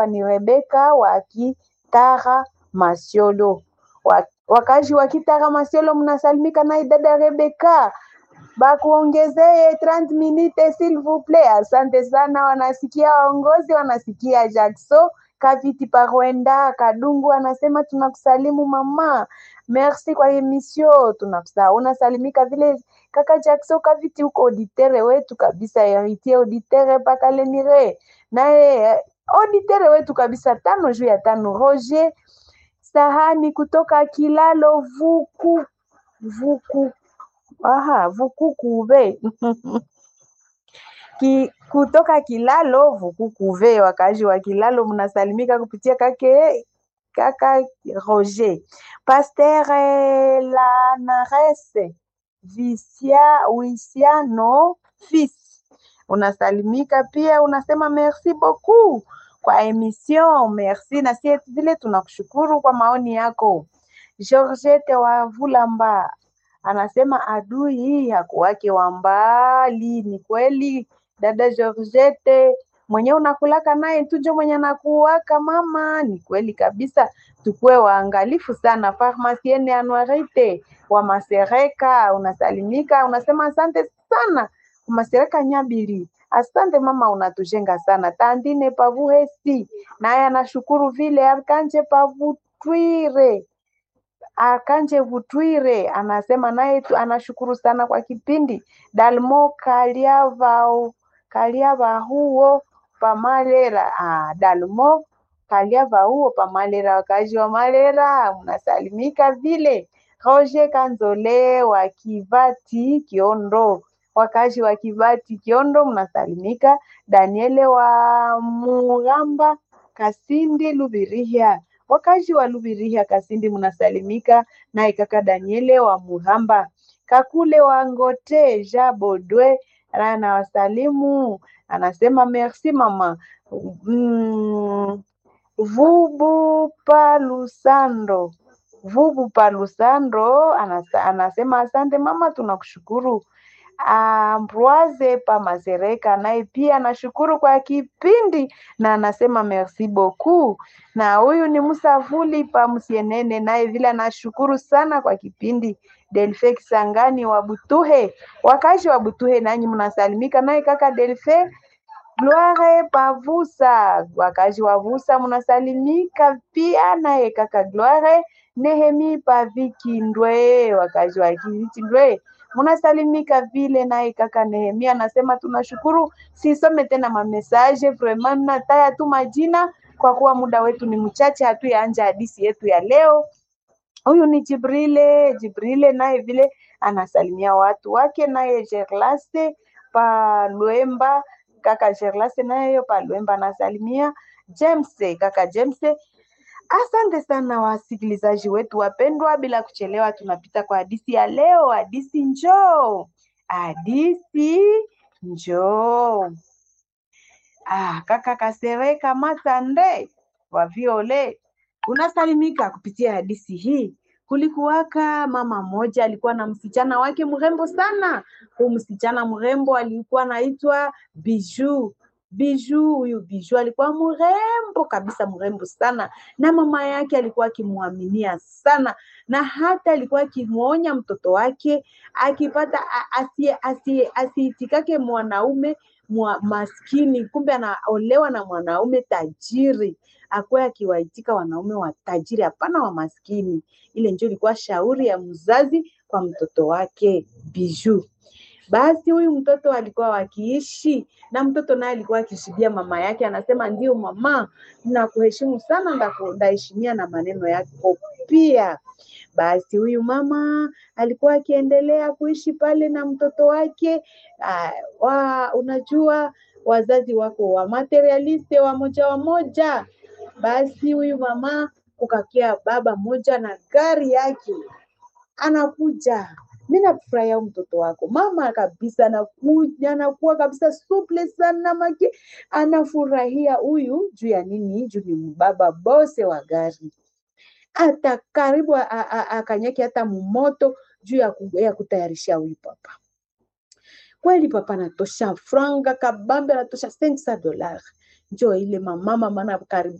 ni Rebeka wa Kitara Masiolo. Wa- Wakazi wa Kitara Masiolo, mnasalimika naye dada Rebeka, bakuongezee 30 minutes s'il vous plaît. Asante sana, wanasikia waongozi, wanasikia Jackson Kaviti Parwenda Kadungu anasema tunakusalimu mama, merci kwa emission, tunakusa unasalimika vile kaka Jackson Kaviti, huko auditere wetu kabisa, heritier auditere mpaka Lenire, naye eh, auditere wetu kabisa, tano juu ya tano. Roger Sahani kutoka Kilalo Vuku Vuku aha Vukukube Ki, kutoka Kilalo Vukukuve, wakaaji wa Kilalo mnasalimika kupitia kake kaka Roger Pasteur eh, Lanarese Visia Wisiano fils unasalimika pia, unasema merci beaucoup kwa emission. Merci na sie vile tunakushukuru kwa maoni yako. Georgette wa Vulamba anasema adui hii hakuwake wa mbali. Ni kweli dada Georgette, mwenye unakulaka naye tujo mwenye anakuwaka mama. Ni kweli kabisa, tukuwe waangalifu sana. Farmasiene Anuarite wa Masereka unasalimika, unasema asante sana Masereka Nyabili. Asante mama, unatujenga sana. Tandine Pavuhesi naye anashukuru vile. Arkanje Pavutwire Akanje Vutwire anasema naye tu anashukuru sana kwa kipindi. Dalmo Kaliavao Kaliava huo pamalera ah, Dalmo Kaliava huo pamalera, wakazi wa Malera mnasalimika vile. Roger Kanzole wa Kivati Kiondo, wakazi wa Kivati Kiondo mnasalimika. Daniele wa Mugamba Kasindi Lubirihia wakazi wa Lubirihia Kasindi mnasalimika, naye kaka Daniele wa Muhamba Kakule wa Ngote Ja Bodwe anawasalimu, anasema merci mama. Mm, Vubu Palusando Vubu Palusando anasa, anasema asante mama, tunakushukuru. Ambroise Pamazereka naye pia anashukuru kwa kipindi na anasema merci beaucoup. Na huyu ni Musavuli Pamsienene naye vile anashukuru sana kwa kipindi. Delfe Kisangani wa Butuhe, wakazi wa Butuhe nanyi mnasalimika, naye kaka Delfe Gloire Pavusa, wakazi wa Vusa mnasalimika pia, naye kaka Gloire Nehemi Pavikindwe, wakazi wa Kitindwe munasalimika vile, naye kaka Nehemia anasema tunashukuru. Sisome tena mamesaje, vraiment nataya tu majina kwa kuwa muda wetu ni mchache, hatuyaanja hadisi yetu ya leo. Huyu ni Jibrile, Jibrile naye vile anasalimia watu wake, naye Gerlaste Palwemba, kaka Gerlaste naye Palwemba anasalimia James, kaka James Asante sana wasikilizaji wetu wapendwa, bila kuchelewa tunapita kwa hadisi ya leo. Hadisi njoo, hadisi njoo. Ah, kaka Kasereka Matande wa Viole unasalimika kupitia hadisi hii. Kulikuwaka mama mmoja alikuwa na msichana wake mrembo sana. Huyu msichana mrembo alikuwa anaitwa Biju. Biju, huyu Biju alikuwa mrembo kabisa, mrembo sana, na mama yake alikuwa akimwaminia sana, na hata alikuwa akimwonya mtoto wake akipata a- asie- asie- asiitikake mwanaume mwa maskini, kumbe anaolewa na mwanaume tajiri, akuwe akiwaitika wanaume wa tajiri, hapana wa maskini. Ile ndio ilikuwa shauri ya mzazi kwa mtoto wake Biju. Basi huyu mtoto alikuwa wakiishi na mtoto naye alikuwa akishidia mama yake, anasema ndio mama, nakuheshimu sana, ndaku- ndaheshimia na maneno yako pia. Basi huyu mama alikuwa akiendelea kuishi pale na mtoto wake. Uh, wa, unajua wazazi wako wa materialiste wa moja wa moja. Basi huyu mama kukakia baba moja na gari yake anakuja mi nakufurahia huyu mtoto wako mama kabisa anakuja anakuwa kabisa suple sana make anafurahia huyu juu ya nini juu ni baba bose wa gari hata karibu a- a- a- akanyake hata mumoto juu ya, ku, ya kutayarisha huyu papa kweli papa anatosha franga kabambe anatosha 500 dollars njo ile mamama mana